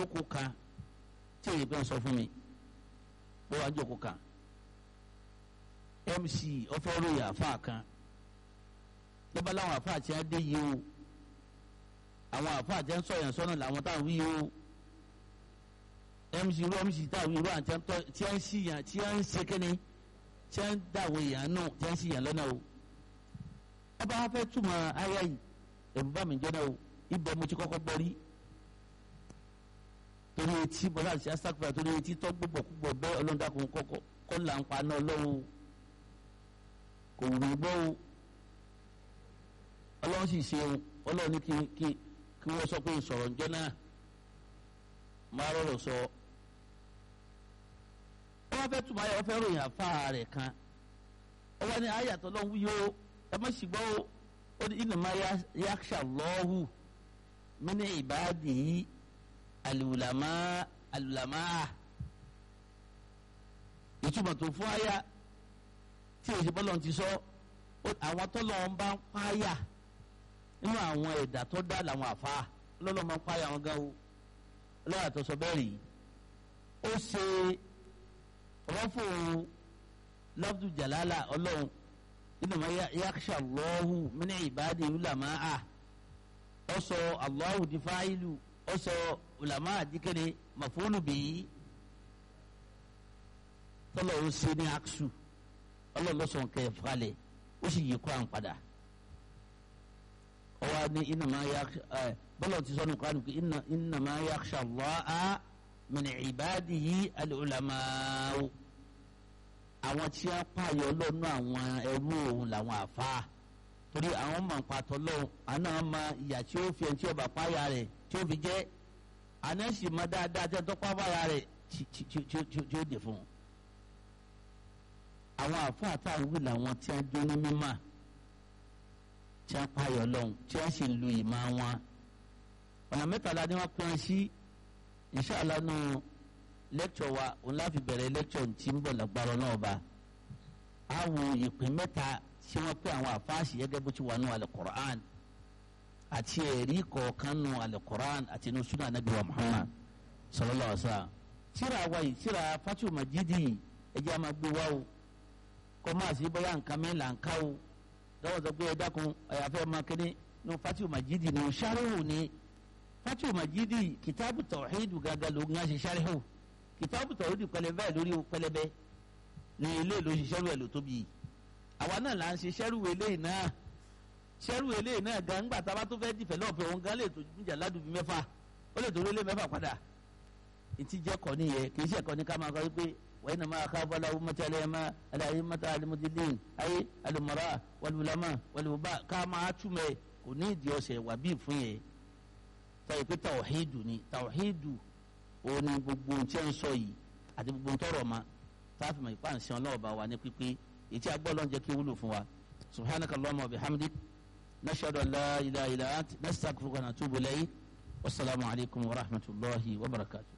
jókòó kan tí èyí pẹ́ ń sọ fún mi ó wá jókòó kan mc ọfọlọyà àfa kan lọba láwọn àfa àti adé yìí o àwọn àfa àti ẹnsọ yẹn sọnà làwọn táwọn wí o mc irú mc táwọn wí irú àti tí ẹ ń sí yàn tí ẹ ń ṣe kíni tí ẹ ń dàwọ èèyàn nù tí ẹ ń sí yàn lọ́nà o ọba wa fẹ́ túmọ̀ ayé yìí ẹ̀rù bá mi jẹ́ náà o ibẹ̀ mo ti kọ́kọ́ gbọ́ rí torí etí bọ́lá àti asakura torí etí tọ́ gbogbo gbogbo bẹ́ẹ̀ ọlọ́dàkùn kọ́kọ́ kọ́ là ń pa náà lọ́wọ́ kò wù mí gbọ́ o ọlọ́run sì ṣe o ọlọ́run ní kí kí kí wọ́n sọ pé ìsọ̀rọ̀ ǹjọ́ náà máa rọrọ̀ sọ ọ wá fẹ́ túmọ̀ ayé ọ fẹ́ ròyìn àfa rẹ̀ kan ọ wá ní ayàtọ̀ lọ́hùn yìí o ẹ má sì gbọ́ o ó ní ìnàmá yaksha lọ́hù mí ní ìbáàdì alùlámà alùlámà ìtumọ̀ tó fún aya tí èsì bọ́lọ̀ ti sọ àwọn tọ́lọ̀ ń bá ń páyà nínú àwọn ẹ̀dá tó dá làwọn àfa lọ́lọ́ máa ń páyà wọn gan o lọ́wọ́ àtọ́sọ bẹ́ẹ̀ rí ó ṣe rọ́fò lọ́fù jàlálà ọlọ́run inama yaksha Allahu min ibadi ulama a ọsọ Allahu di fa'ilu ọsọ ulama dikere mafulu bi tọlọ o se ní aksu ọlọlọsọn kẹ falẹ o sì yí kuran padà ọwọ ni inama yaksha ẹ bọlọ ti sọ ní kuran kí inama yaksha Allah min ibadihi al-ulama o àwọn tí a pààyọ lọ́nà àwọn ẹrú òun làwọn àfa torí àwọn máa ń patọ́ lọ́wọ́ àná máa ìyà tí ó fi ẹni tí ó bá pààyà rẹ̀ tí ó fi jẹ́ àná sì máa dáadáa tí ó tọ́ pààyà rẹ̀ tí ó dè fún un. àwọn àfa àtàwọn wí làwọn tí a dé ní mímọ́ tí a pààyọ lọ́hùn tí a sì lu ìmọ̀ wọn. ọ̀nà mẹ́tàlá ni wọ́n pín sí inṣàlá náà lẹ́kṣọ̀ wa òun láfi bẹ̀rẹ̀ lẹ́kṣọ̀ tí ń bọ̀ lágbára náà ba a wo ìpín mẹ́ta tí wọ́n pé àwọn àfáàsì gẹ́gẹ́ bó ti wà nù alẹ́ àti ẹ̀rí kọ̀ọ̀kan nù alẹ́ àti nù sunnah anabi wa muhammad sallallahu alaihi wa sallam tíra wa yìí tíra fatu majidi ẹjẹ́ a máa gbé wa o kọ́ máa sì bóyá nǹkan mi là ń ká o lọ́wọ́ sọ pé ẹ dákun ẹ̀yàfẹ́ máa kéde nù fatu majidi nù sarihu ni fatu majidi kitabu tawhidu gàgà ló ń ṣe sarihu kìtàbù tọ̀rọ̀ di pẹlẹbẹ lórí pẹlẹbẹ ní ilé ló ṣe ṣẹ́rù ẹ̀ ló tóbi àwa náà là ń ṣe ṣẹ́rù eléyìí náà ṣẹ́rù eléyìí náà gan ńgbà tá a bá tó fẹ́ dìfẹ́lọ́pẹ̀ òun gan lè tó jà ládùúgbò mẹ́fà ó lè tó lé mẹ́fà padà ìtì jẹ́ kọ́ nìyẹn kì í ṣe ẹ̀kọ́ ní ká máa kọ́ wípé wọ́n iná máa ká bọ́lá owó mọ́tí alẹ́ máa aláyé mọ́tí alimọ́dílẹ́yìn ayé alimọ́ra wàlúwàlámà wàlúwàbá ká máa túmẹ̀ kò ní ìdí ọ̀sẹ̀ wà bí fún yẹn tọ́yì pé tàwọ̀hídù ni tàwọ̀hídù òun ni gbogbo tí ń sọ yìí àti gbogbo tọrọ ma táàfin mọ̀ ìpá ǹsẹ̀ ọlọ́ọ̀bá wa ní pípé ètí agbọ́lọ́ ń jẹ́ kí wúlò fún wa subhanaka allahumma wa bihamdik nashhadu an la ilaha illa ant nastaghfiruka wa natubu ilayk wasalaamu alaykum wa rahmatulahi wa barakatuh.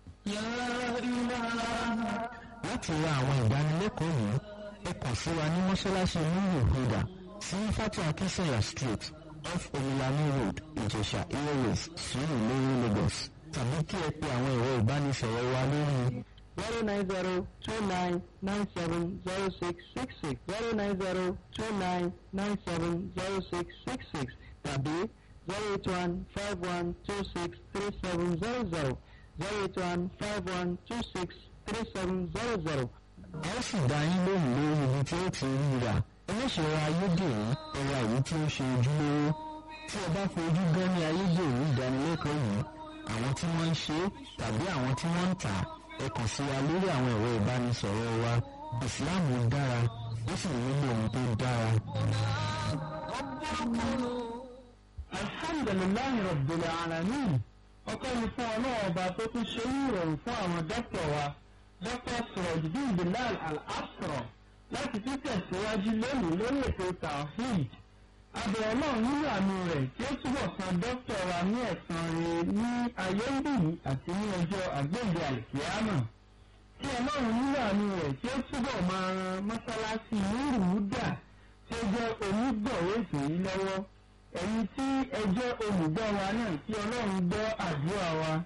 láti ra àwọn ìdánilẹ́kọ̀ọ́ yìí ẹ kàn sí wa ní mọ́ṣáláṣí nílùú ìhùdà sí fatu akínsẹ̀yà street off omilani road ìjẹ̀ṣà airways sùúrù lórí lagos tàbí kí ẹ pe àwọn ẹ̀rọ ìbánisọ̀rọ̀ wa lórí. zero nine zero two nine nine seven zero six six six zero nine zero two nine nine seven zero six six six tàbí zero eight one five one two six three seven zero zero zero eight one five one two six three seven zero zero. a ó sì dá yín lóhùn lórí ibi tí ó ti rí ra ẹlẹ́ṣẹ̀rọ ayédèrú ẹ̀rọ èyí tí ó ṣe ojúlówó tí ẹ bá fojú gan ní ayédèrú ìdánilẹ́kọ̀ọ́ yìí àwọn tí wọ́n ń ṣe tàbí àwọn tí wọ́n ń tà ẹ kàn sí wa lórí àwọn ẹ̀rọ ìbánisọ̀rọ̀ wa ìsìláàmù dára ó sì nílò ohun tó dára. alhamdulilayi rabbil alamin ọpẹ́ ni fún ọlọ́run ọba tó tún ṣe ní ìrọ̀rùn fún àwọn dókítà wa dókítà sọ̀rọ̀dùdín bilal al-asra láti tún tẹ̀síwájú lónìí lórí ètò tawhid abẹ ọlọ́run nínú àánú rẹ̀ tí ó túbọ̀ san dókítà wa ní ẹ̀san rẹ̀ ní ayé ń bì àti ní ọjọ́ àgbéǹde àìsíámà tí ọlọ́run nínú àánú rẹ̀ tí ó túbọ̀ máa ran mọ́sálásí nírùúdà tí ó jẹ́ onígbọ̀wé ètò yìí lọ́wọ́ ẹ̀yin tí ẹ jẹ́ olùgbọ́ wa náà tí ọlọ́run gbọ́ àdúrà wa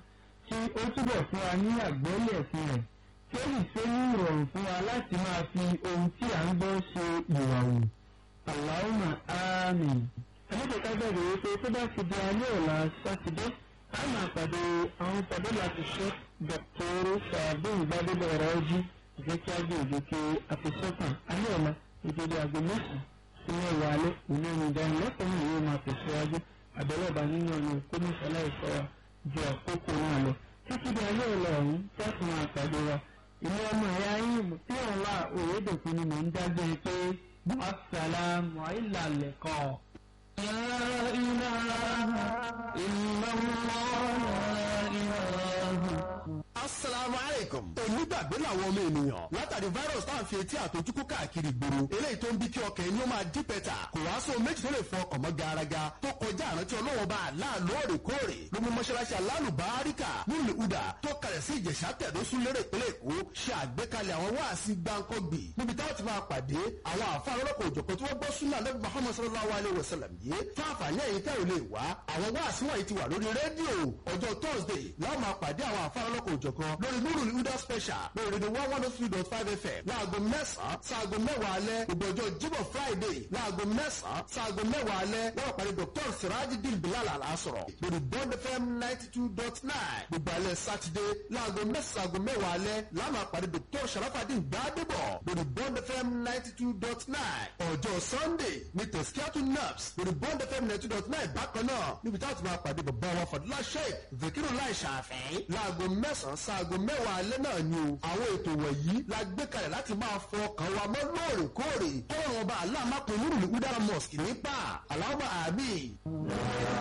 kí ó túbọ̀ fún wa ní àgbọ́lé ẹ̀sìn rẹ̀ kí ó sì ṣe ní ìrọ̀rùn fún wa láti máa fi ohun tí à ń gbọ́ ṣe ìwà wù. Allahumma àmín. ẹlẹ́dẹ̀ẹ́ká gbàgbé wípé tó bá ti di alẹ́ ọ̀la sátidé a máa pàdé àwọn pàdé láti ṣe dọ̀tọ́rọ̀ sàbẹ̀n gbàdébọ̀ ọ̀rọ̀ ọjí ìfẹ́ kí á gbé òjò kí àfẹsọ́kàn alẹ́ ọ̀la ìdíje aago mẹ́sàn-án sí mẹ́wàá alẹ́ òun ní ìdánilẹ́kọ̀ọ́ náà yóò máa tẹ̀síwájú àbẹ̀lọ́ba nínú ọ̀nà kọ́mísọ́lá ìfọwọ́ ju àkókò náà lọ títí di alẹ́ ọ̀la ọ̀hún tẹ́sán máa pàdé wa ìlú ọmọ ẹ̀yà yìí tí ọ̀la òyedòkun ni mò ń dágbé pé assalamu alaikum. لا إله إلا الله لا إله asalaamu aleykum. onígbàgbé làwọn ọmọ ènìyàn látàrí virus tá à ń fi etí àtọjúkú káàkiri gbòòrò eléyìí tó ń bí kí ọkàn ẹni ó máa dí pẹ́tà kò wá sóhun méjì tó lè fọ ọkàn mọ́ garaga tó kọjá àrántí ọlọ́wọ́ bá a láà lóòrèkóòrè ló mú mọ́ṣáláṣí alálùbáríkà nílùú ìhùdà tó kalẹ̀ sí ìjẹ̀ṣà tẹ̀dó súnlérè ìpínlẹ̀ èkó ṣe àgbékalẹ̀ àwọn wáàsí gbáǹkọ́gbì níbi táwọn ti máa pàdé àwọn àfa ọlọ́kọ̀ òjọ̀kọ̀ tí wọ́n gbọ́ súnà lẹ́bi muhammad sallallahu alayhi wa sallam yìí fún àǹfààní ẹ̀yìn tẹ́ ò lè wá àwọn wáàsí wọ̀nyí ti wà lórí rédíò ọjọ́ thursday láwọn máa pàdé àwọn àfa ọlọ́kọ̀ òjọ̀kan lórí nuru huda special lórí rédíò one one three dot five fm láago mẹ́sàn-án sáago mẹ́wàá alẹ́ gbogbo ọjọ́ jíbọ̀ friday láago mẹ́sàn-án sáago mẹ́wàá alẹ́ láwọn pàdé dr sirajidin bilal alasọ̀rọ̀ lórí bond fm ninety two dot nine gbogbo alẹ́ saturday láago mẹ́sàn-án sáago mẹ́wàá alẹ́ láwọn pàdé dr sharafadin gbadebo lórí bond fm ninety two dot nine ọjọ́ sunday ní tẹ̀síkíátù naps lórí bond fm ninety two dot nine bákan náà níbi táwọn ti máa pàdé bàbá wa fàdúrà sheik zakiru lai ṣàfẹ́ láago mẹ́sàn-án sáago mẹ́wàá alẹ́ náà ni o àwọn ètò wọ̀nyí la gbé kalẹ̀ láti máa fọ ọkàn wa mọ́ lóòrèkóòrè kọ́ọ̀rọ̀ ọba aláàmápẹ̀ nírùlé udara mosque nípa aláwọ̀ àmì.